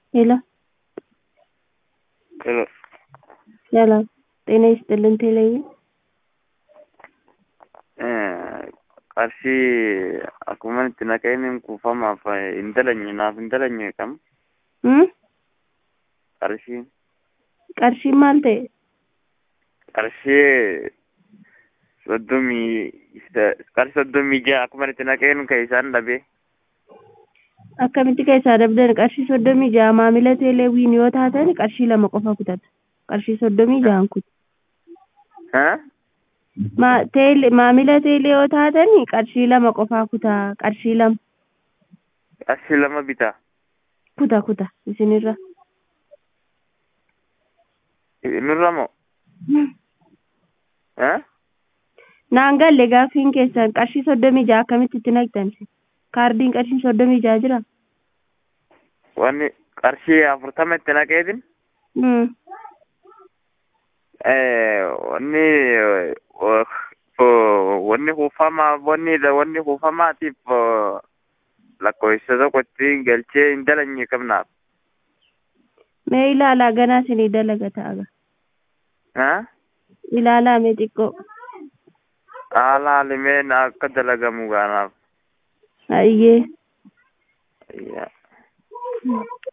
ሄሎ ሄሎ ሰላም ጤና ይስጥልን ቴሌቪዥን qarshii akkuma itti naqeen kuufamaaf hin dalanye naaf hin dalanye kam Hmm? qarshii qarshiin maal ta'e qarshii soddomii qarshii soddomii ja'a akkuma itti naqeen kan isaan dhabe akkamitti keessaa dabdan qarshii soddomii ja'a maamila teeleewwiin yoo taatan qarshii lama qofa kutata qarshii soddomii ja'an kutu Haa? Ma- teele- maamila teelee yoo taatan qarshii lama qofaa kutaa qarshii lama qarshii lama bitaa kuta kuta isinirra nurra moo Haa? naan galle gaaffiin keessan qarshii soddomii ja'a akkamitti itti naqxan kaardiin qarshii soddomii ja'a jira wanni qarshii afurtama itti naqeetin Hmm. wanni wanni kuufamaaf wanni wanni kuufamaatiif lakkoofsa tokko ittiin galchee hin dalanye qabnaaf. mee ilaalaa ganaa isinii dalaga ta'a Haa? ilaalaa mee xiqqoo Haala haalimeen akka dalagamu gaanaaf. hayyee Yaa. Hmm.